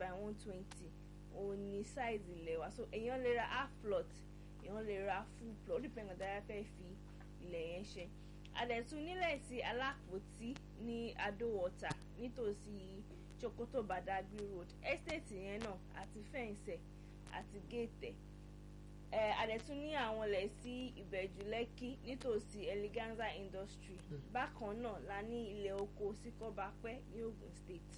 by one twenty òun ni size ilẹ̀ wa so èèyàn lè ra half plot èèyàn lè ra full plot ó depend on dára fẹ́ fi ilẹ̀ yẹn ṣe àdẹ̀tún nílẹ̀ sí alápòtí ní adówọ̀tà nítòsí Sokoto Badagry road estate yẹn náà àti fẹ́ǹsẹ̀ àti géètẹ̀ ẹ̀ àdẹ̀tún ní àwọn ilẹ̀ sí ìbẹ̀jú lẹ́kí nítòsí eleganza industry bákan náà la ní ilẹ̀ oko sí kọ́bápẹ́ ní Ogun State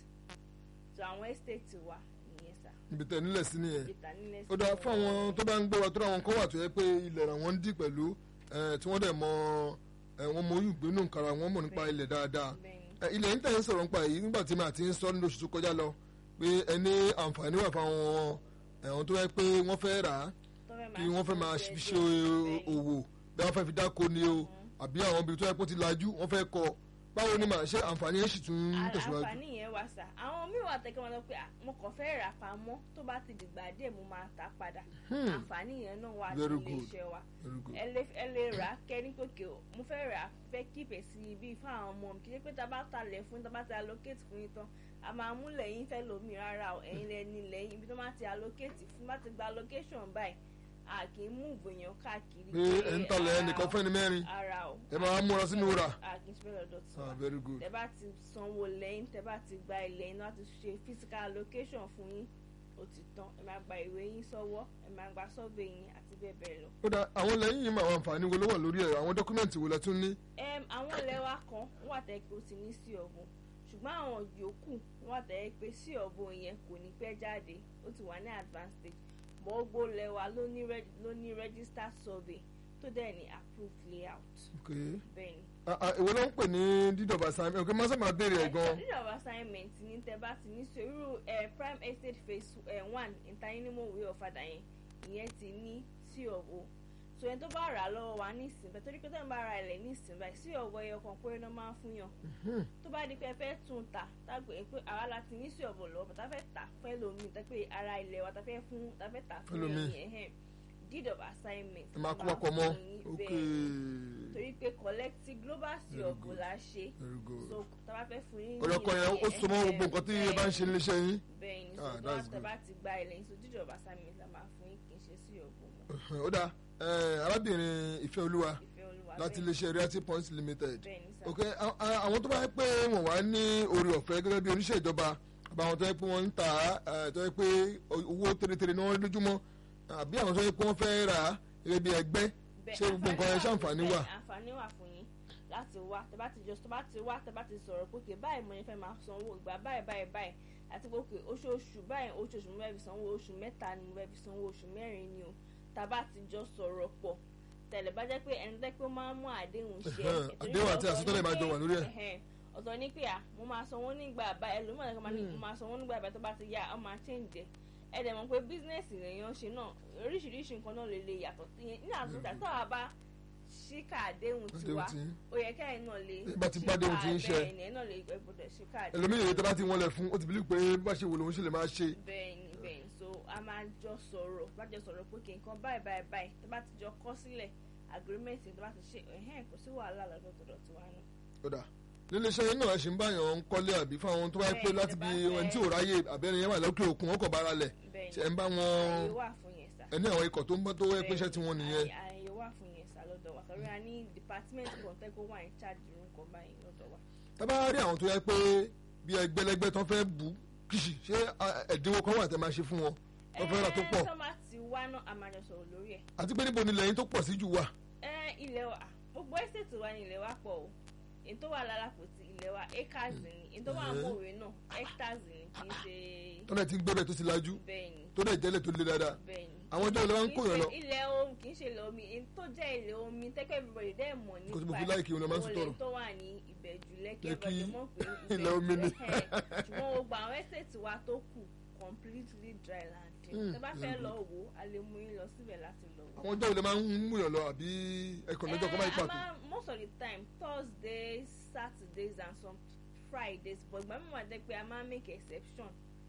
so àwọn estate wa nìyẹn sá ibi tẹ̀ nílẹ̀ sí nìyẹn ìta nílẹ̀ ó dáa fún àwọn tó bá ń gbé wa tó ra àwọn kan wà tó yẹ pé ilẹ̀ rà wọ́n ń dì pẹ̀lú ẹ̀, tí wọ́n dẹ̀ mọ ẹ̀, wọ́n mọ oyún ìgbénú nkàrà wọ́n mọ̀ nípa ilẹ̀ dáadáa bẹ́ẹ̀ni ẹ̀, ilẹ̀ ń tẹ̀ ń sọ̀rọ̀ nípa èyí nígbà tí màá ti ń sọ nínú oṣù tó kọjá lọ pé ẹni àǹfààní wà fáwọn ẹ̀wọ̀n tó yẹ pé wọ́n fẹ́ rà á tó fẹ́ kí wọ́n fẹ́ máa ṣe ṣe bẹ́ẹ̀. òwò bí wọ́n fẹ́ fi dáko ni o àbí àwọn ibi tó yẹ kó ti lajú wọ́n fẹ́ kọ́ báwo ni màá ṣe àǹfààní yẹn sì tún ń tẹ̀síwájú. àǹfààní yẹn wà sá àwọn míì wà tẹ́kẹ́ wọn lọ pé "Ah, mo kàn fẹ́ rà pamọ́ tó bá ti dìgbà díẹ̀ mo máa tà padà Hmm. àǹfààní yẹn náà wà Very ní good. iléeṣẹ́ wa Very good. ẹ lè ẹ lè rà á kẹ́ ní pòkè o mo fẹ́ rà á fẹ́ kíìpẹ̀ sí ibi fún àwọn ọmọ mi kì í ṣe pé tá a bá talẹ̀ fún yín tá a bá ti allocate fún yín tán a máa mú lẹ́yìn fẹ́ lómi rárá o ẹ̀yin lẹ́ni lẹ́yìn ibi tó máa ti allocate fún bá ti gba allocation báyìí a kì í mú ìgbìyàn káàkiri pé ẹ̀ ń talẹ̀ ẹnìkan fẹ́ni mẹ́rin ara o ẹ máa múra sínú rà. a kì í ṣe bẹ́ẹ̀ lọ́dọ̀ tí ah wa very good. tẹ bá ti sanwó lẹ́yìn tẹ bá ti gba ilẹ̀ iná ti ṣe physical allocation fún yín ó ti tán ẹ máa gba ìwé yín sọ́wọ́ ẹ máa gba survey yín àti bẹ́ẹ̀ bẹ́ẹ̀ lọ. ó dáa àwọn lẹ́yìn yìí máa wà àǹfààní wo ló wà lórí ẹ̀ àwọn dọ́kúmẹ̀ntì wo lẹ tún ní. Em, àwọn ilẹ̀ wa kan wà tẹ́ pé ó ti ní sí ọ̀bùn ṣùgbọ́n àwọn yòókù wà tẹ́ pé sí ọ̀bùn yẹn kò ní pẹ́ jáde ó ti wà ní advanced stage mọ́ gbogbo ilẹ̀ wa ló ní reg- ló ní registered survey tó dẹ̀ ní approved layout Okay. bẹ́ẹ̀ ni. Ah, ah, èwo ló ń pè ní dídọ̀bà sami ọ̀kẹ́ máa sábà béèrè ẹ̀ gan. Leader of assignment ní tẹ bá ti ní sòrú ẹ prime estate phase ẹ one ìtayínímọ̀wé ọ̀fadà yẹn ìyẹn ti ní sí ọ̀wọ́ so ẹni tó bá rà á lọ́wọ́ wa ní ìsìn bẹ́ẹ̀ torí pé tẹ́lẹ̀ bá ra ilẹ̀ ní ìsìn báyìí sí ọ̀wọ́ ẹyọ kan péré náà máa ń fún yàn Hmm. tó bá di pé ẹ fẹ́ tún ta tágbé pé àwa la ti ní sí ọ̀bọ̀ lọ́wọ́ bàtà fẹ́ tà fẹ́ lomi tẹ́ pé ara ilẹ̀ wa ta fẹ́ fún ta fẹ́ tà fún Fẹ́lòmíì. ẹ̀yìn ẹ̀hẹ́n deed of assignment ẹ máa kó máa papọ̀ mọ́. fún yín ok bẹ́ẹ̀ torí pé collective global sí Very ọ̀bọ̀ good. la ṣe very good. so tá a bá fẹ́ fún yín ní ọ̀rọ̀kọ̀ yẹn ó so mọ́ gbogbo nǹkan tí ẹ bá ń ṣe níléeṣẹ́ yín. bẹ́ẹ̀ ni Ah, so that's tó good. bá ti gba ilẹ̀ yín so dídì ọ̀bà sami la máa fún yín kì í ṣe sí ọ̀gbọ̀n mọ́ ó dáa ẹ̀, arábìnrin ìfẹ́ olúwa ìfẹ́ olúwa láti bẹ́ẹ̀ iléeṣẹ́ realty points limited. bẹ́ẹ̀ ni sá ok a- a- àwọn tó bá yẹ pé wọ́n wá ní orí ọ̀fẹ́ gẹ́gẹ́ bí oníṣẹ́ ìjọba àbáwọn tó yẹ pé wọ́n ń tà á tó yẹ pé owó tẹ́lẹ̀tẹ́lẹ̀ náà lójúmọ́ àbí àwọn tó yẹ pé wọ́n fẹ́ rà á gẹ́gẹ́ bí ẹgbẹ́ Bẹ́ẹ̀, ṣé gbogbo nǹkan yẹn àǹfààní ṣàǹfààní fún- wà. bẹ́ẹ̀, àǹfààní wà fún yín láti wá tẹ bá ti jọ tẹ bá ti wá tẹ bá ti sọ̀rọ̀ pé kè báyìí mo ní fẹ́ máa sanwó ìgbà báyìí báyìí báyìí àti pé òkè oṣooṣù báyìí oṣooṣù mo fẹ́ fi sanwó oṣù mẹ́ta ni mo fẹ́ fi sanwó oṣù mẹ́rin ni o tá a bá ti jọ sọ̀rọ̀ pọ̀ tẹ̀lé bá jẹ́ pé ẹni tẹ́ pé ó máa ń mú àdéhùn ṣe Ẹ̀hẹ́n, àdéhùn àti àsọtẹ́lẹ̀ máa jọ wà lórí ẹ̀. ẹ̀ ọ̀tọ̀ ní pé à mo máa sanwó nígbà báyìí ẹlòmíràn kan máa ní mo máa sanwó nígbà báyìí tó bá ti yá ọ máa change ẹ̀ ẹ dẹ̀ mọ̀ pé bísínẹ́sì lèèyàn ṣe náà oríṣiríṣi nǹkan náà lè lè yàtọ̀ ní àtúntà tó a bá ṣíkà àdéhùn tiwa Àdéhùn tí yín. ó yẹ kẹ́yìn náà lè Ẹ bá ti bá àdéhùn tí ń ṣe. bẹ́ẹ̀ ni ẹ náà lè gbọ́dọ̀ ṣíkà àdéhùn ẹlòmíì yẹn tó bá ti wọlé fún ó ti bìlí pé bá ṣe wò lòun ṣe lè máa ṣe. bẹ́ẹ̀ ni bẹ́ẹ̀ ni so a máa jọ sọ̀rọ̀ bá jọ sọ̀rọ̀ pé kí nǹkan báyìí báyìí báyìí tó bá ti jọ kọ́ sílẹ̀ agreement tó bá ti ṣe ẹ̀hẹ́n kò sí wàhálà lọ́dọ̀ tọ̀dọ̀ tiwa náà. ó dà nílé iṣẹ́ yín náà ṣe ń báyàn ń kọ́lé àbí fáwọn tó bá yẹ pé Bẹ́ẹ̀, láti tẹ́ bí bá fẹ́- ẹni tí ò ráyè àbẹ́rẹ́ yẹn wà lókè òkun wọn kò bára lẹ̀ bẹ́ẹ̀ ṣe ni ń bá wọn ààyè wà fún yẹn sá. ẹni àwọn ikọ̀ tó ń bọ́ tó wẹ́ pé iṣẹ́ tí wọ́n nìyẹn. Ààyè- ààyè wà fún yẹn sá lọ́dọ̀ wa torí a ní department kan tẹ́kọ̀ wà ní charge irun kan báyìí lọ́dọ̀ wa. tábà rí àwọn tó yẹ pé bí ẹgbẹ́lẹ́gbẹ́ tó fẹ́ bù kìsì ṣé a- ẹ̀dínwó kan wà tẹ́ máa ṣe fún wọn tó fẹ́ rà tó pọ̀ ẹ tó máa ti wá náà a máa jọ sọ̀rọ̀ lórí ẹ̀. àti pé níbo ni lẹ́yìn tó pọ̀ sí jù wà. ẹ ilẹ̀ wa gbogbo estate wa ni ilẹ̀ wa pọ̀ o èyí tó wà lálàpòtì ilẹ̀ wa acres ni èyí tó wà Mhm. mọ̀wé náà hectares ni kì í ṣe tọ́lẹ̀ ti ń gbé bẹ̀ tó ti lajú bẹ́ẹ̀ ni tó dẹ̀ jẹ́lẹ̀ tó le dáadáa. bẹ́ẹ̀ ni. àwọn ọjọ́ ìlú wa ń Kì í kó yàn ṣe lọ. ilẹ̀ omi kì í ṣe ilẹ̀ omi èyí tó jẹ́ ilẹ̀ omi tẹ́kọ̀ everybody dẹ́ mọ̀ nípa Kò sí mo fi láìkì òun lọ máa ń òun sọ̀rọ̀. lè tó wà ní ìbẹ̀jú lẹ́kì Lẹ́kì, everybody mọ̀ pé ilẹ̀ omi ni. Ìbẹ̀jú, ẹ̀hẹ́n. ṣùgbọ́n gbogbo àwọn estate wa tó kù completely dry land Mm, tẹ́ bá fẹ́ very lọ wò ó a lè mú yín lọ síbẹ̀ láti lọ wò ó. àwọn ọjọ́ ìlú máa ń mú yàn lọ àbí ẹkọ̀ lọ́jọ́ kan báyìí Eh, a pàtó. máa- most of the time thursdays saturdays and some fridays but ìgbà mi wà jẹ́ pé a máa make exception.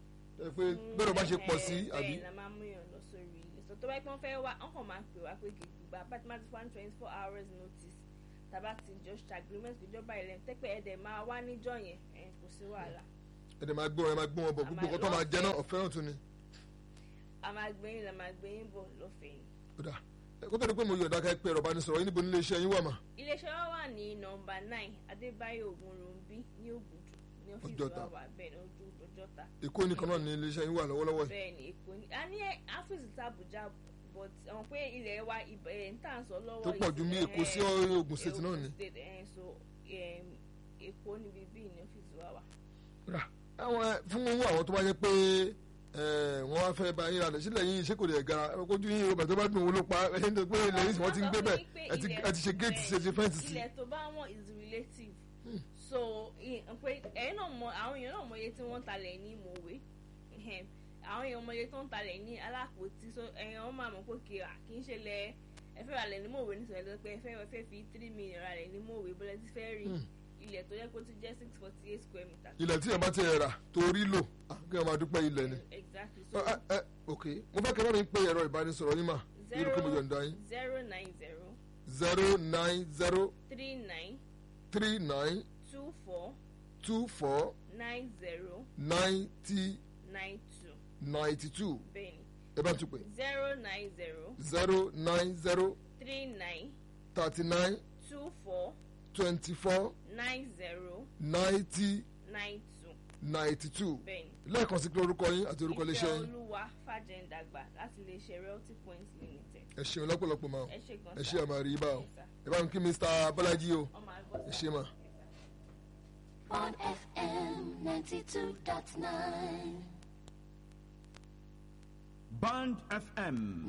ẹ pé bẹ́ẹ̀ bá ṣe pọ̀ sí Eh, àbí. bẹ́ẹ̀ la máa mú yàn lọ sórí ilé so tó bá yẹ pé wọ́n fẹ́ wá wọ́n kàn máa pè wá pé kì í gbà bá ti máa ti one twenty four hours notice tàbá ti jọ ṣe agreement ìjọba ilẹ̀ tẹ́pẹ́ ẹ̀dẹ̀ máa wá níjọ́ yẹn ẹ̀ kò sí wàhálà. ẹ ẹ̀dẹ̀ máa gbé wọn ẹ máa gbé wọn bọ̀ A gbogbo máa nǹkan tó máa jẹ náà lọ́fẹ̀ẹ́. ọ̀fẹ́ náà tún ni. a máa gbé yín la máa gbé yín bọ̀ lọ́fẹ̀ẹ́ ni. ó dà ẹ kó tó di pé mo yọ̀ọ̀dá ká pé ẹ̀rọ bá ní sọ̀rọ̀ yín níbo nílé iṣẹ́ yín wà mà. iléeṣẹ́ wa wà ní nọmba nine adébáyọ̀ ògúnrúnbí ní ògùdù ní ọ́fíìsì Ọjọ́ta. wa wà bẹ́ẹ̀ ní ojú ọjọ́ta èkó nìkan náà ní ilé iṣẹ́ yín wà lọ́wọ́lọ́wọ́ yìí. bẹ́ẹ̀ ni èkó ní a ní áfíìsì tàbújá but àwọn pé ilẹ̀ wa ibẹ̀ ẹ̀ ń tà ń sọ lọ́wọ́ tó pọ̀ ju ní èkó sí Ògùn state náà ni. State, eh, so em, èkó níbi bíi ní ọ́fíìsì wa wà. rà àwọn ẹ, fún owó àwọn tó bá yẹ pé ẹ, wọ́n wá fẹ́ bá yín ra lẹ̀ sílẹ̀ yín ṣé kò lè gara ẹ, kójú yín yorùbá tó bá dùn owó ló pa ẹ ṣe ń tó pé ilẹ̀ yìí sì wọ́n ti ń gbé bẹ́ẹ̀ ẹ ti- ẹ ti ṣe géètì ṣe ti fẹ́ǹsì sí. ilẹ̀ tó bá wọn is relative so i- pé ẹ̀yin náà mọ àwọn èèyàn náà mọ iye tí wọ́n ń talẹ̀ ní mòwe Ehem. àwọn èèyàn mọ iye tó ń talẹ̀ ní alápòtí so ẹ̀yin wọn máa mọ̀ pé kì kì í ṣe lẹ ẹ fẹ́ ra lẹ̀ ní mòwe nítorí ẹ lọ pé ẹ fẹ́ ẹ fẹ́ fi three million ra lẹ̀ ní mòwe bọ́lá ti fẹ́ rí ilẹ̀ tó yẹ kó ti jẹ́ six forty eight square meter. ilẹ̀ tí ẹ bá ti ẹ̀ rà torí lò ah, kí ẹ máa dúpẹ́ ilẹ̀ ni. exactly so Ẹ, ẹ, ok mo fẹ́ kẹ́ bá mi pé ẹ̀rọ ìbánisọ̀rọ̀ yín mà lórí pé mo yọ̀ǹda yín zero nine zero zero nine zero three nine three nine two four two four nine zero ninety nine two ninety two bẹ́ẹ̀ni ẹ bá tún pè zero nine zero zero nine zero three nine thirty nine two four twenty four nine zero ninety nine two ninety two bẹ́ẹ̀ni. lẹ́ẹ̀kan sí pé orúkọ yín àti orúkọ iléeṣẹ́ ìfẹ́ yín olúwa fàjẹ̀ǹdàgbà láti iléeṣẹ́ realty point limited. ẹ ṣeun lọ́pọ̀lọpọ̀ mà ẹ ṣe gan ẹ ṣe àmà rí bá o Yes, sir. ẹ bá mi kí Mr. Bọ́lájí o ọmọ àgbọ̀ ẹ ṣe mà. on FM 92.9. Band FM.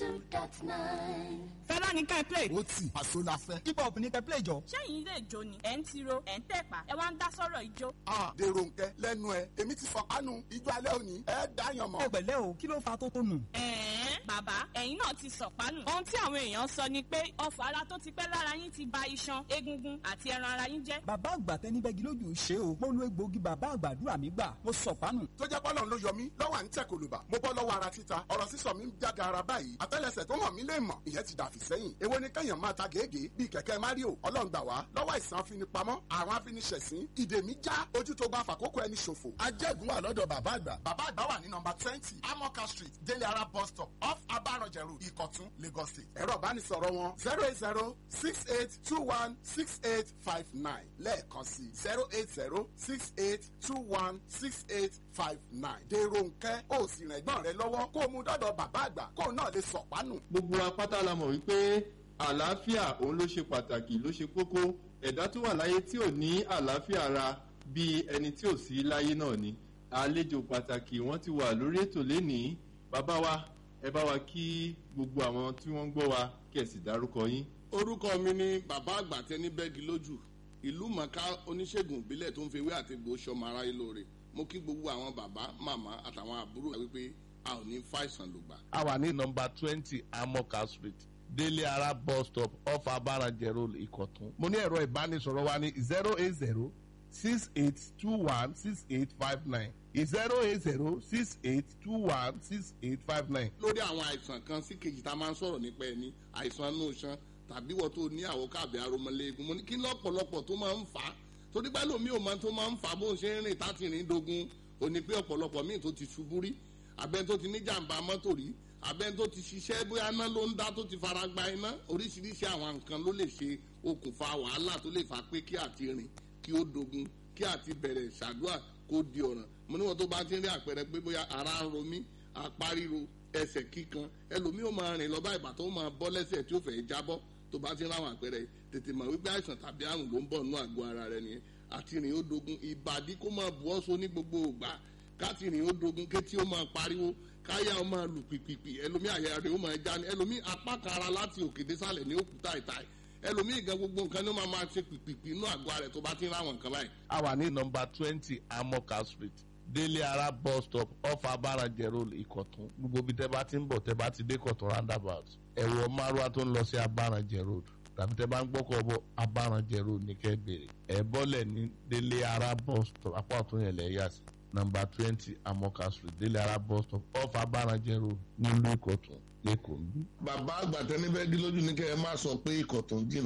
92.9. fẹ́lá ní ká ẹ play. ó tì àṣọ la fẹ́. hip hop ní ká ẹ play jọ. ṣẹ́yìn ilé ìjó ni ẹ̀ ń tiro ẹ̀ ń tẹ̀pá ẹ wá ń dá sọ́rọ̀ ìjó. a dèrò nkẹ lẹ́nu ẹ èmi ti fọ kánú ijó alẹ́ òní ẹ dáyàn mọ́. ẹ pẹ̀lẹ́ o kí ló fa tó tó nù. ẹ̀ẹ́n bàbá ẹ̀yin náà ti sọ̀pánù. ohun tí àwọn èèyàn sọ ni pé ọfọ̀ ara tó ti pẹ́ lára yín ti ba iṣan egungun àti ẹran ara yín jẹ́. bàbá àgbà tẹni bẹ́gi lójú ṣe o mo lo egbòogi bàbá àgbàdúrà mi gbà mo sọ pánù. tó jẹ́ pọ́lọ́ ló yọ mí lọ́wọ́ à ń tẹ̀ kòlùbà mo bọ́ lọ́wọ́ ara títa ọ̀rọ̀ sísọ mi ń jáde ara báyìí àtẹ́lẹsẹ̀ tó hàn mí lè mọ̀ ìyẹn ti dàfí sẹ́yìn èwo ni kẹ́yàn máa ta gègé bíi kẹ̀kẹ́ mario ọlọ́run gbà wá lọ́wọ́ àìsàn afinipamọ́ àrùn afiniṣẹ̀sín ìdè mi já ojú tó bá fàkókò ẹni ṣòfò. ajẹ́gun wà lọ́dọ̀ bàbá àgbà. bàbá àgbà wà ní nọmba twenty amoka street délé ara bus stop off abaranjẹ road ìkọ̀tún lagos state. ẹ̀rọ ìbánisọ̀rọ̀ wọn zero eight zero six eight two one six eight five nine lẹ́ẹ̀kan sí zero eight zero six eight two one six eight five nine. dèrò nkẹ́ ó sì rìn ẹ̀gbọ́n rẹ lọ́wọ́ kó o mú dọ́dọ̀ bàbá àgbà kó o náà lè sọ̀pánù. gbogbo apáta la mọ̀ wípé àlàáfíà òun ló ṣe pàtàkì ló ṣe kókó ẹ̀dá tó wà láyé tí ò ní àlàáfíà ara bíi ẹni tí ò sí láyé náà ni àlejò pàtàkì wọ́n ti wà lórí ètò lénìí bàbá wa ẹ bá wa kí gbogbo àwọn tí wọ́n ń gbọ́ wa kí ẹ sì dárúkọ yín. orúkọ mi ni bàbá àgbà tẹni bẹ́ẹ̀gì lójú ìlú mọ̀ká oníṣègùn ìbílẹ̀ tó ń fi ewé àti egbò sọmọ aráyé lóore mo kí gbogbo àwọn bàbá màmá àtàwọn àbúrò wípé a ò ní fàìsàn lògbà. a wà ní nọmba twenty amoka street délé ara bus stop off abarajẹ road ìkọ̀tún. mo ní ẹ̀rọ ìbánisọ̀rọ̀ wa ní zero eight zero six eight two one six eight five nine zero eight zero six eight two one six eight five nine. lórí àwọn àìsàn kan sí kejì tá a máa ń sọ̀rọ̀ nípa ẹni àìsàn inú iṣan tàbí wọ́n tó ní àwòkábẹ̀ aromọléegun mo ní kí lọ́pọ̀lọpọ̀ tó máa ń fà á torí pé lómi ò máa tó máa ń fà á bó ń ṣe ń rìn táti rìn dogun ò ní pé ọ̀pọ̀lọpọ̀ míì tó ti ṣubú rí abẹ́ni tó ti ní jàǹbá mọ́tò rí abẹ́ni tó ti ṣiṣẹ́ bóyá iná ló ń dá tó ti fara gba iná oríṣiríṣi àwọn nǹkan ló lè ṣe okùnfà wàhálà tó lè fà pé kí àti rìn kí ó dogun kí àti bẹ̀rẹ̀ ṣàdúrà kó di ọ̀ràn mo níwọ̀n tó bá ti ń rí àpẹẹrẹ pé bóyá ara ń ro mí apá ríro ẹsẹ̀ kíkan ẹlòmíì ó máa rìn lọ bá ìbàtọ́ ó máa bọ́ lẹ́sẹ̀ tí ó fẹ́ jábọ́ tó bá ti ń ráwọn àpẹẹrẹ tètè mọ̀ wípé àìsàn tàbí àrùn ló ń bọ̀ nínú àgọ́ ara rẹ nìyẹn àti rìn ó dogun ìbàdí kó máa bu ọ́ so ní gbogbo ògbà káti rìn ó dogun kétí ó máa pariwo káyà ó máa lù pìpìpì ẹlòmíì àyà rẹ̀ ó máa já ní ẹlòmíì apá kan ara láti òkè désàlẹ̀ ní òkúta ìta ẹlòmíì gan gbogbo nǹkan ní ó máa máa ṣe pìpìpì inú àgọ́ rẹ̀ tó bá ti ń ráwọn nǹkan báyìí. a wà ní nọmba twenty amoka street délé ara bus stop off abarajẹ road ìkọ̀tún gbogbo ibi tẹ́ bá ti ń bọ̀ tẹ́ bá ti dé kọ̀tún roundabout ẹ̀wọ̀ márùwá tó ń lọ sí abarajẹ road tàbí tẹ́ bá ń gbọ́kọ̀ bọ̀ abarajẹ road ní kẹ́ bèrè ẹ̀ bọ́lẹ̀ ní délé ara bus stop apá ọ̀tún yẹn lẹ̀ yà sí nọmba twenty amoka street délé ara bus stop off abarajẹ road nílùú ìkọ̀tún lẹ́kọ̀ọ́ ń bí. bàbá àgbà tẹni bẹ́ẹ̀ dí lójú ní kẹ́ ẹ má sọ pé ikọ̀ tó ń jìnnà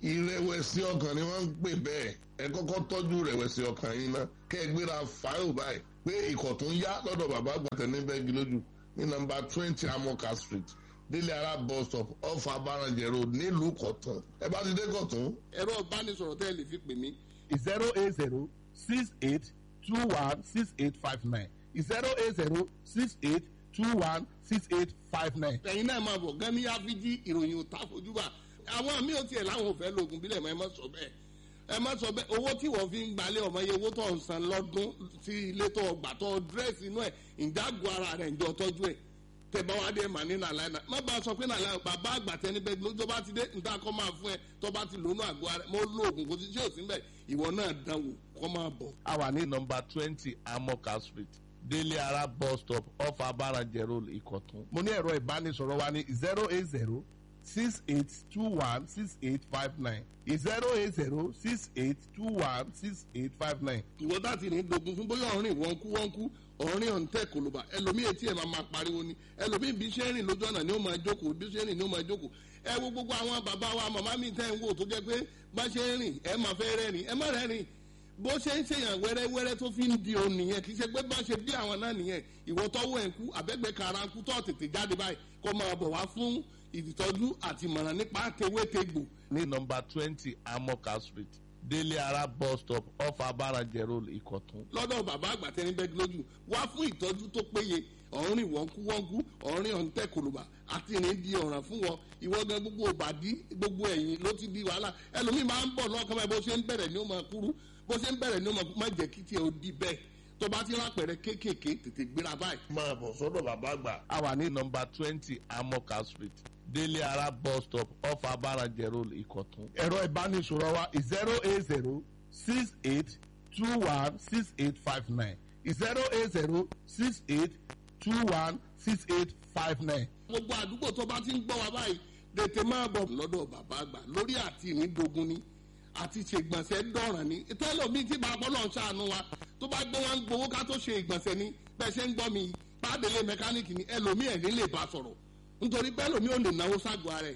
ìrẹ̀wẹ̀sì ọkàn ni wọ́n ń pè bẹ́ẹ̀ ẹ kọ́kọ́ tọ́jú ìrẹ̀wẹ̀sì ọkàn yín ná kẹ́ ẹ gbéra fáyọ̀ báyìí pé ikọ̀ tó ń yá lọ́dọ̀ bàbá àgbàtẹ̀ ní bẹ́ẹ̀gì lójú ní nọ́mbà twenty amoka street délé ara bus stop off abarajẹ road nílùú kọ̀tún ẹ bá ti dé kọ̀tún. ẹ̀rọ ìbánisọ̀rọ̀ tẹ́ ẹ lè fi pè mí zero eight zero six eight two one six eight five nine zero eight zero six eight two one six eight five nine. ẹ̀yin náà máa bọ̀ gan ní áfíjí ìròyìn ò tá fojú bá àwọn míì ò tiẹ̀ láwọn ò fẹ́ lóògùn bílẹ̀ mọ́ ẹ má sọ bẹ́ẹ̀ ẹ má sọ bẹ́ẹ̀ owó tí wọ́n fi ń gbalẹ̀ ọmọ iye owó tó ń san lọ́dún sí ilé tó gbà tó dírẹ́sì inú ẹ̀ ìdágò ara rẹ̀ ìjọ tọ́jú ẹ̀ tẹ̀bá wa dé mà ní nàlá ẹ̀ má bá a sọ pé nàlá ẹ̀ bàbá àgbà tẹni bẹ́ẹ̀ lójó bá ti dé níta kọ́ máa fún ẹ tó bá ti lónú àgọ́ ara mo lóògùn kò sí ṣé ò sí bẹ́ẹ̀ ìwọ náà dánwò kọ́ máa bọ̀. a wà ní nọmba twenty amoka street délé ara bus stop off abarajẹ road ìkọ̀tún. mo ní ẹ̀rọ ìbánisọ̀rọ̀ wa ní zero eight zero six eight two one six eight five nine zero eight zero six eight two one six eight five nine. ìwọ láti ní dogun fún bóyá ọ̀rìn wọ́n kú wọ́n kú ọ̀rìn ọ̀ǹtẹ̀ kòlóbà ẹlòmíì etí ẹ̀ máa máa pariwo ni ẹlòmíì bí ṣe ń rìn lójú ọ̀nà ni ó máa jókòó bí ṣe ń rìn ni ó máa jókòó ẹ wo gbogbo àwọn bàbá wa màmá mi tẹ́ ń wò tó jẹ́ pé bá ṣe ń rìn ẹ máa fẹ́ rẹ́rìn ẹ má rẹ́rìn bó ṣe ń ṣèyàn wẹ́rẹ́wẹ́rẹ́ tó fi ń di òun nìyẹn kì í ṣe pé bá ṣe bí àwọn náà nìyẹn ìwọ tọ́wọ́ ẹ̀ ń kú àbẹ́gbẹ́ kara ń kú tó tètè jáde báyìí kó máa bọ̀ wá fún ìtọ́jú àti ìmọ̀ràn nípa tewétegbò ní nọmba twenty amoka street délé ara bus stop off abarajẹ road ìkọ̀tún. lọ́dọ̀ bàbá àgbà tẹni bẹ́ẹ̀ lójú wá fún ìtọ́jú tó péye ọ̀rìn wọ́nkúwọ́nkú ọ̀rìn ọ̀ǹtẹ̀ kòlùbà àti ìrìn di ọ̀ràn fún wọn ìwọ gan gbogbo òbàdí gbogbo ẹ̀yìn ló ti di wàhálà ẹlòmíì máa ń bọ̀ lọ́kàn báyìí bó ṣe ń bẹ̀rẹ̀ ni ó máa kúrú bó ṣe ń bẹ̀rẹ̀ ni ó máa kú má jẹ́ kí tiẹ̀ ó di bẹ́ẹ̀ tó bá ti lápẹ̀rẹ̀ kéékèèké tètè gbéra báyìí. máa bọ̀ sọ́dọ̀ bàbá àgbà. a wà ní nọmba twenty amoka street délé ara bus stop off abarajẹ road ìkọ̀tún. ẹ̀rọ ìbánisọ̀rọ̀ wa zero eight zero six eight two one six eight five nine zero eight zero six eight two one six eight five nine. gbogbo àdúgbò tó bá ti ń gbọ́ wa báyìí tètè máa bọ̀ lọ́dọ̀ bàbá àgbà lórí àti ìrìndògún ni àti ṣègbọ̀nsẹ̀ dọ̀ràn ni tẹ́lọ̀mí tí bàbá ọlọ́run ṣàánú wa tó bá gbé wọn gbowó ká tó ṣe ìgbọ̀nsẹ̀ ni bẹ́ẹ̀ ṣe ń gbọ́ mi pàdélé mẹkáníìkì ni ẹlòmí ẹ̀ ní lè bá sọ̀rọ̀ nítorí bẹ́ẹ̀ lòmí ò lè náwó ságọ́ ara ẹ̀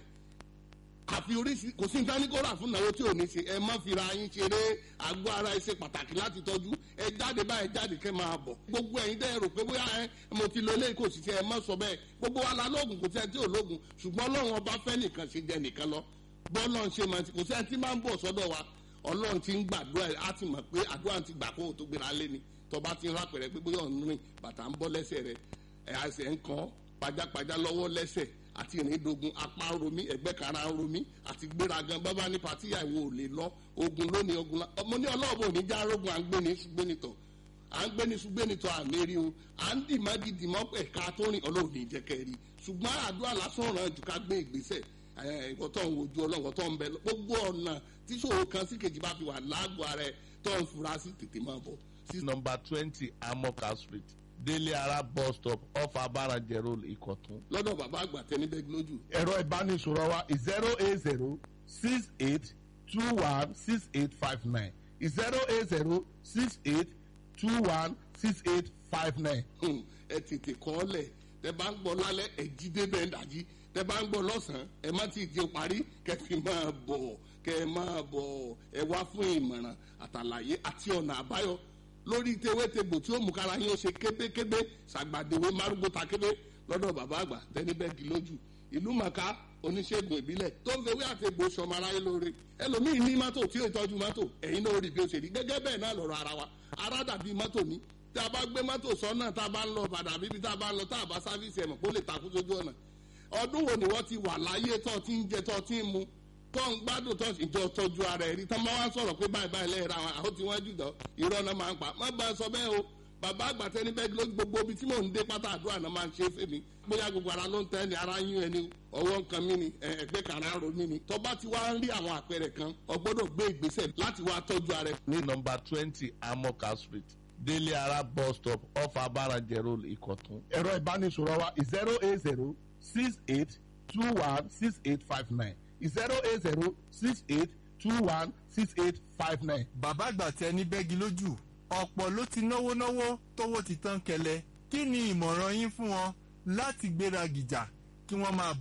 àfi oríṣi kò sí nǹkan ní kó rà fún náwó tí ò ní ṣe ẹ má fira yín ṣeré àgọ́ ara ẹ ṣe pàtàkì láti tọ́jú ẹ jáde báyìí jáde kẹ́ máa bọ̀ gbogbo ẹ̀yin dẹ́ rò pé bóyá ẹ mo ti lo eléyìí kò sì ṣe ẹ má sọ bẹ́ẹ̀ gbogbo wa la lóògùn kò sí ẹ tí ò lóògùn ṣùgbọ́n ọlọ́run ọba fẹ́ nìkan ṣe jẹ nìkan lọ bọ́ọ̀lọ́run ṣe máa ti kò sí ẹ tí máa ń bọ̀ sọ́dọ̀ wa ọlọ́run ti ń gbàdúrà á ti mọ̀ pé àdúrà ti gbà kó o tó gbéra lé ni tọba ti ń rápẹ̀rẹ̀ pé bóyá ọ̀nù rìn bàtà ń bọ́ lẹ́sẹ̀ rẹ̀ ẹ̀ àṣẹ ń kàn pajápajá lọ́wọ́ lẹ́sẹ̀ àti ìrìndògùn apá ń romí ẹ̀gbẹ́ kara ń romí àti gbéragan bábá ní pàtíyà ìwò ò lè lọ ogun lónìí ogun la ọmọ ní ọlọ́ọ̀bù ní já rogun à ń gbé ní ṣùgbẹ́nitọ̀ à ń gbé ní ṣùgbẹ́nitọ̀ àmẹ́rí o à ń dì má dìdì mọ́ ẹ̀ka tó rìn ọlọ́run ní ìjẹ́kẹ́ rí ṣùgbọ́n àdúrà lásán ràn jù ká gbé ìgbésẹ̀ ìwọ tó ń wojú ọlọ́run tó ń bẹ gbogbo ọ̀nà tí ṣòro kan sí kejì bá fi wà lágbo ara ẹ tó ń fura sí tètè máa bọ̀. sí nọmba twenty amoka street délé ara bus stop off abarajẹ road ìkọ̀tún. lọ́dọ̀ bàbá àgbà tẹni bẹ́ẹ̀ lójú. ẹ̀rọ ìbánisọ̀rọ̀ wa zero eight zero six eight two one six eight five nine zero eight zero six eight two one six eight five nine. ẹ tètè kọ́ ọ lẹ̀ tẹ bá ń gbọ́ lálẹ́ ẹ jí débẹ̀ ń dàjí tẹ bá ń gbọ́ lọ́sàn-án ẹ má ti di parí kẹ fi máa bọ̀ kẹ máa bọ̀ ẹ wá fún ìmọ̀ràn àtàlàyé àti ọ̀nà àbáyọ lórí tewétegbò tí ó mú kára yín ó ṣe kébékébé ṣàgbàdéwé márùngbó ta kébé lọ́dọ̀ bàbá àgbà tẹ́nibẹ́gì lójú ìlú màkà oníṣègùn ìbílẹ̀ tó ń fewé àtegbò sọmọ aráyé lóore ẹlòmíín ní mọ́tò tí ó tọ́jú mọ́tò ẹ̀yin náà rí bí ó ṣe rí gẹ́gẹ́ bẹ́ẹ̀ náà lọ́rọ̀ ara wa ara dàbí mọ́tò ní tí a bá gbé mọ́tò sọ́nà tá a bá ń lọ padà bíbí tá a bá ń lọ tá a bá sáfíìsì ẹ̀mọ̀ kó lè takú sójú ọ̀nà ọdún wo ni wọ́n ti wà láyé tó ti ń jẹ tó ti ń mu tó ń gbádùn tó ìjọ tọ́jú ara ẹ̀ rí tó máa wá sọ̀rọ̀ pé báyìí báyìí lẹ́yìn ra wọn àwọn tí wọ́n jù dán irọ́ náà máa ń pa má bá a sọ bẹ́ẹ̀ o bàbá àgbà tẹni bẹ́ẹ̀ ló gbogbo ibi tí mò ń dé pátá àdúrà náà máa ń ṣe fèmí bóyá gbogbo ara ló ń tẹ́ ni ara yún ẹni ọwọ́ nǹkan mi ni ẹgbẹ́ kàrá ro mi ni tó bá ti wá ń rí àwọn àpẹẹrẹ kan o gbọ́dọ̀ gbé ìgbésẹ̀ láti wá tọ́jú ara ẹ̀. ní nọmba twenty amoka street délé ara bus stop off abarajẹ road ìkọ̀tún. ẹ̀rọ ìbánisọ̀rọ̀ wa zero eight zero six eight two one six eight five nine zero eight zero six eight two one six eight five nine. bàbá àgbà tẹ ní bẹ́gi lójú ọ̀pọ̀ ló ti náwó náwó tówó ti tán kẹlẹ̀ kí ni ìmọ̀ràn yín fún wọn láti gbéra gìjà kí wọ́n máa bọ̀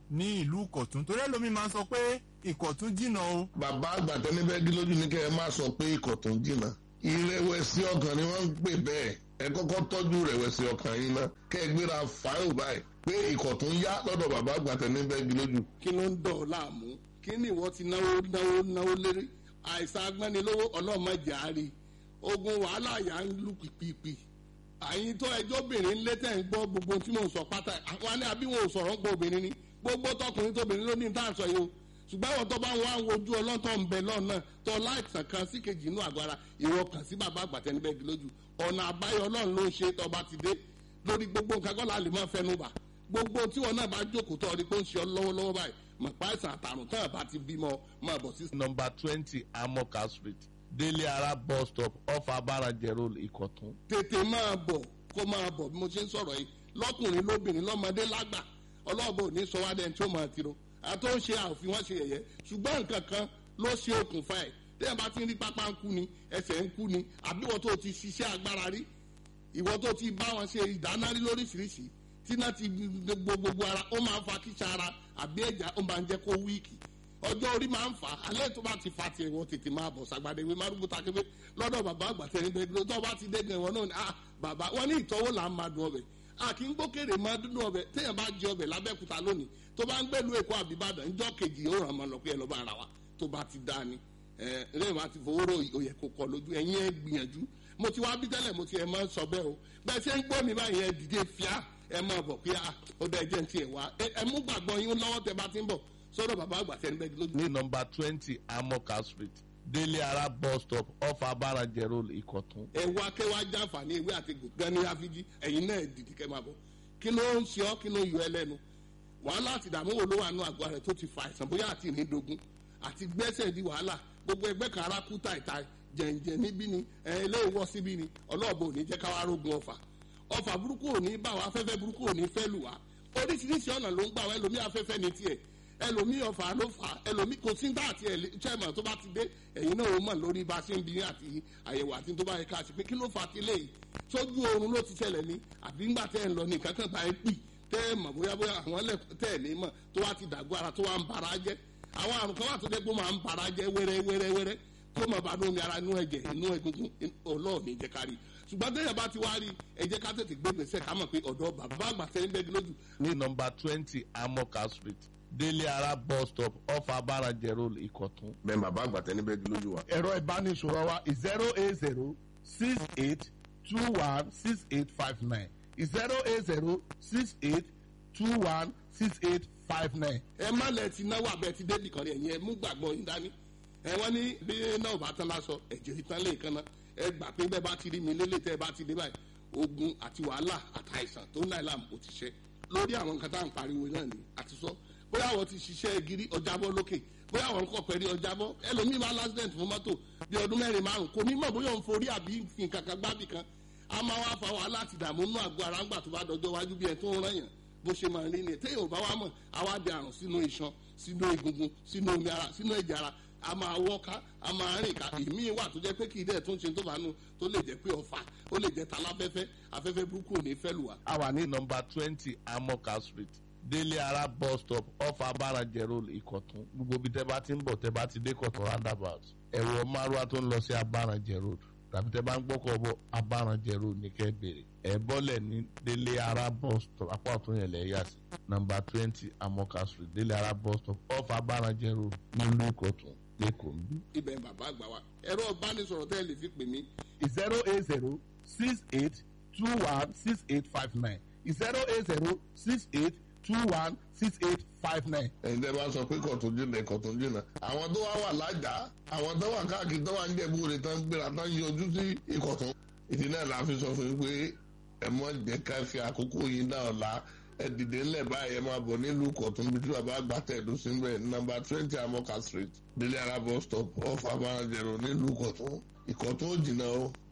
ní ìlú ìkọ̀tún torí ẹlòmíì máa ń sọ pé ìkọ̀tún jìnnà o. bàbá àgbà tẹni bẹ́ẹ̀ gí lójú ní kẹ́ ẹ má sọ pé ìkọ̀tún jìnnà ìrẹ̀wẹ̀sì ọkàn ni wọ́n ń pè bẹ́ẹ̀ ẹ kọ́kọ́ tọ́jú ìrẹ̀wẹ̀sì ọkàn yín ná kẹ́ ẹ gbéra fáìlì báyìí pé ìkọ̀tún yá lọ́dọ̀ bàbá àgbà tẹni bẹ́ẹ̀ gí lójú. kí ló ń dọ̀ ọ́ láàmú kí ni ìwọ ti náwó náwó náwó lérí àìsàn agbẹ́nilówó ọlọ́mọdé àárí ogun wàhálà yà ń lù pìpìpì àyìn tó ẹjọ́ obìnrin ń lé tẹ̀ ń gbọ́ gbogbo tí mò ń sọ pátá àwọn àní àbí wọn ò sọ̀rọ̀ ń gbọ́ obìnrin ni gbogbo tọkùnrin tóbìnrin ló ní ní tàǹsọ̀ yìí o ṣùgbọ́n àwọn tó bá wọn àwọn ojú ọlọ́tọ̀ ń bẹ lọ́nà tó láìsàn kan sí kejì inú àgọ́ ara ìwọ kàn sí bàbá àgbàtẹ́ níbẹ̀ gí lójú ọ̀nà àbáyọ ọlọ́run ló ń ṣe tó bá ti dé lórí gbogbo nǹkan kọ́ láàlì máa fẹnu bà gbogbo tí wọn náà bá jókòó tó ọdí pé ó ń ṣe ọ lọ́wọ́lọ́wọ́ báyìí mọ̀ pa àìsàn àtàrùn tán àbá ti bímọ máa bọ̀ sí. nọmba twenty amoka street délé ara bus stop off abarajẹ road ìkọ̀tún. tètè máa bọ̀ kó máa bọ̀ bí mo ṣe ń sọ̀rọ̀ yìí lọ́kùnrin lóbìnrin lọ́mọdé lágbà ọlọ́ọ̀bọ ò ní sọ wá dẹ́n tí ó máa tiro àtó ń ṣe àfihàn wọn ṣe yẹ̀yẹ́ ṣùgbọ́n nǹkan kan ló ṣe okùnfà ẹ̀ tẹ́yìn bá ti ń rí pápá ń kú ni ẹsẹ̀ ń kú ni àbí ìwọ tó ti ṣiṣẹ́ agbára rí ìwọ tó ti bá wọn ṣe ìdáná rí lóríṣiríṣi tí náà ti gbogbo gbogbo ara ó máa ń fa kíṣà ara àbí ẹ̀já ó máa ń jẹ́ kó wíìkì ọjọ́ orí máa ń fà á alẹ́ tó bá ti fa tiẹ̀ wọ́n tètè máa bọ̀ sàgbàdé ìwé márùn bùtà kébé lọ́dọ̀ bàbá àgbà tẹ̀lé bẹ́ẹ̀ tó bá ti dé gan wọn náà ni ah bàbá wọn ní ìtọ́wò là ń máa dùn ọbẹ̀ a kì í gbókèrè máa dúdú ọbẹ̀ téèyàn bá jẹ ọbẹ̀ lábẹ́kúta lónìí tó bá ń gbẹ́lu èkó àbíbàdàn ńjọ́ kejì ó ràn máa lọ pé ẹ lọ́ bá ara wa tó bá ti dá ni ẹ lẹ́yìn máa ti fowó rò òyẹ̀ kó kọ lójú ẹ̀yin ẹ gbìyànjú mo ti wá bí tẹ́lẹ̀ mo ti ẹ̀ máa ń sọ bẹ́ẹ̀ o bẹ́ẹ̀ ṣe ń gbọ́ mi báyìí ẹ dìde fíà ẹ máa bọ̀ pé ó dá ẹjẹ́ ti ẹ̀ wá ẹ mú gbàgbọ́ yín lọ́wọ́ tẹ bá ti ń bọ̀ sọ́dọ̀ bàbá àgbà tẹ́ ń bẹ́ẹ̀ lójú. ní nọmba twenty amoka street délé ara bus stop off abarajẹ road ìkọ̀tún. ẹ wá kẹ́ wá jàǹfààní ewé àti gògán ní àfijì ẹ̀yin náà dìde kẹ́ máa bọ̀ kí ló ń ṣe ọ́ kí ló ń yọ ẹ lẹ́nu wàhálà àti ìdààmú wo ló wà nù àgọ́ rẹ̀ tó ti fa àìsàn bóyá àti ìrìndògún àti gbẹ́sẹ̀ di wàhálà gbogbo ẹgbẹ́ kan ara kú tàìtàì jẹ̀ǹjẹ̀ níbí ni ẹ ilé ìwọ síbí ni ọlọ́ọ̀bù ò ní jẹ́ káwá rógun ọ̀fà ọ̀fà burúkú ò ní bá wa afẹ́fẹ́ burúkú ò ní fẹ́ lù wá oríṣiríṣi ọ̀nà ló ń gbà wá ẹlòmí afẹ́fẹ́ ní tiẹ̀ ẹlòmí ọ̀fà ló fà ẹlòmí kò sí dá àti chairman tó bá ti dé ẹ̀yin náà ó mọ̀ lórí bá a ṣe ń bi àti àyẹ̀wò àti tó bá yẹ ká ṣe pé kí ló fà ti léyìí sójú oorun ló ti ṣẹlẹ̀ ní àbí ńgbà tẹ́ ẹ̀ ń lọ ní kankan bá ẹ pì tẹ́ ẹ mọ̀ bóyá bóyá àwọn ẹlẹ́kùn tẹ́ ẹ̀ ní mọ̀ tó wá ti dàgbọ́ ara tó wá ń bara jẹ́ àwọn àrùn kan wà tó jẹ́ pé ó máa ń bara jẹ́ wẹ́rẹ́ wẹ́rẹ́ wẹ́rẹ́ tó máa bá lómi ara inú ẹ̀jẹ̀ inú egungun ọlọ́ọ̀ni jẹ́ ká rí ṣùgbọ́n tẹ́yà bá ti wá rí ẹ jẹ́ ká tètè gbé gbèsè ká mọ̀ pé ọ̀dọ́ bàbá àgbà sẹ́yìn bẹ́ẹ̀ lójú. ní nọmba twenty amoka street délé ara bus stop off abarajẹ road ìkọ̀tún. bẹ́ẹ̀ bàbá àgbà tẹni bẹ́ẹ̀ gí lójú wa. ẹ̀rọ ìbánisọ̀rọ̀ wa zero eight zero six eight two one six eight five nine zero eight zero six eight two one six eight five nine. ẹ má lẹ ti náwó abẹ ti débì kan rí ẹ̀yin ẹ mú gbàgbọ́ yín dání ẹ wọ́n ní bí náà bá tán lásọ ẹ̀jẹ̀ ìtàn lè kan náà ẹ gbà pé bẹ́ẹ̀ bá ti rí mi lélẹ̀ tẹ́ ẹ bá ti dé báyìí ogun àti wàhálà àtàìsàn tó ń láì láàmú kò ti ṣe lórí àwọn nǹkan tá à ń pariwo náà ni àti sọ bóyá àwọn ti ṣiṣẹ́ gírí ọjàbọ́ lókè bóyá àwọn nǹkan pẹ̀lú ọjàbọ́ ẹlòmíì máa lásìdẹ̀ntì fún mọ́tò bí ọdún mẹ́rin márùn kò ní mọ̀ bóyá òun forí àbí fi nǹkan kan gbábì kan a máa wá fa wàhálà àti ìdààmú nínú àgọ́ ara ńgbà tó bá dọjọ́ wájú bí ẹ tó ń rán yàn bó ṣe máa rí ni téèyàn ò bá wá mọ̀ àwa di àrùn sínú iṣan sínú egungun sínú omi ara sínú ẹ̀jẹ̀ ara a máa wọ́ká a máa rìn ká èmi wà tó jẹ́ pé kì í dẹ̀ tó ń ṣe tó bá nu tó lè jẹ́ pé ọ̀fà ó lè jẹ́ taláfẹ́fẹ́ afẹ́fẹ́ burúkú ò ní fẹ́ lù wá. a wà ní nọmba twenty amoka street délé ara bus stop off abarajẹ road ìkọ̀tún gbogbo ibi tẹ́ bá ti ń bọ̀ tẹ́ bá ti dé kọ̀tún roundabout ẹ̀wọ̀ márùwá tó ń lọ sí abarajẹ road tàbí tẹ́ bá ń gbọ́kọ̀ bọ̀ abarajẹ road ní kẹ́ bèrè ẹ̀ bọ́lẹ̀ ní délé ara bus stop apá ọ̀tún yẹn lẹ̀ yà sí nọmba twenty amoka street délé ara bus stop off abarajẹ road nílùú ìkọ̀tún lẹ́kọ̀ọ́ ń bí. ibẹ̀ bàbá àgbà wa ẹ̀rọ ìbánisọ̀rọ̀ tẹ́ ẹ lè fi pè mí. zero eight zero six eight two one six eight five nine zero eight zero six eight two one six eight five nine. ẹ̀yin tẹ́ bá sọ pé kọ̀tún jìnnà kọ̀tún jìnnà àwọn tó wá wà lájà àwọn tó wà káàkiri tó wà ń jẹ̀bú rẹ̀ tán gbéra tán yọjú sí ìkọ̀tún. ìdí náà la fi sọ fún yín pé ẹ mọ̀ jẹ́ ká fi àkókò yín náà la ẹ dìde ńlẹ̀ báyìí ẹ máa bọ̀ nílùú kọ̀tún bí tí bàbá àgbà tẹ̀dó sí bẹ́ẹ̀ nọ́mbà twenty amoka street délé ara bus stop off abarajẹ̀rọ nílùú kọ̀tún ìkọ̀tún ò jìnnà o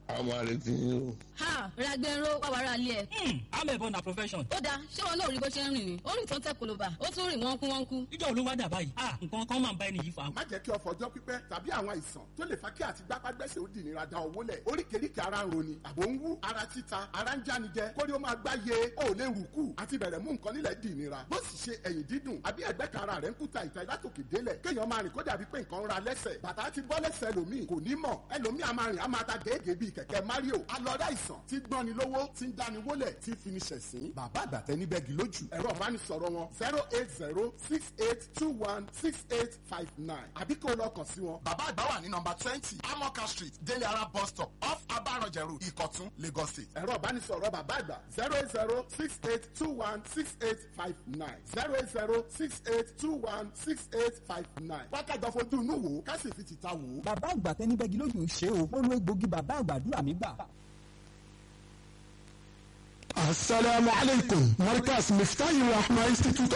a máa retí yín o. ha ragbero wàwàrà alẹ́ ẹ̀. amẹ̀bọ na profession. ó dáa ṣé wọn náà rí bó ṣe ń rìn ni ó rìn tó ń tẹ koloba ó tún rìn wọ́n kú wọ́n kú. ìjọ olówó dà báyìí ah nǹkan kan máa ń bá ẹni yìí fa. má jẹ́ kí ọ̀fọ̀ ọjọ́ pípẹ́ tàbí àwọn àìsàn tó lè fa kí àti gbápágbẹ́sẹ̀ ó dìnira da owó lẹ̀ oríkèéríkèé ara ń roni àbò ń wú ara títa ara ń jánijẹ kórí ó máa gbá ye ó lè rù kù àti bẹ̀rẹ̀ mú nǹkan nílẹ̀ dìnira bó sì ṣe ẹ̀yìn dídùn àbí ẹ̀gbẹ́ kan ara rẹ̀ ń kúta ìta látòkè délẹ̀ kéèyàn máa rìn kó dàbí pé nǹkan ń ra lẹ́sẹ̀ bàtà ti bọ́ lẹ́sẹ̀ ẹlòmíì kò ní mọ̀ ẹlòmíì a máa rìn a máa ta gèégèé bíi kẹ̀kẹ́ mario alọ́dá ìsàn tí gbọ́ni lówó tí ń dáni wólẹ̀ tí fi ni ṣẹ̀sín bàbá àgbàtẹ́ níbẹ̀gì lójú ẹ̀rọ ìbánisọ̀rọ̀ wọn zero eight zero six eight two one six eight five nine àbí kó lọ kàn sí wọn. bàbá àgbà wà ní nọmba twenty amoka street délé ara bus stop off abarọ̀jẹ̀rù ìkọ̀tún lagos state. ẹ̀rọ ìbánisọ̀rọ̀ bàbá àgbà zero eight zero six eight two one six eight five nine zero eight zero six eight two one six eight five nine. wákàtí fojú inú wò ó ká sì fi tìta wò ó. bàbá àgbà tẹni bẹ́gi lójú ṣe o ó lo egbògi bàbá àgbàdúrà mi gbà. Assalamu alaikum. Markas Miftahi Rahma Institute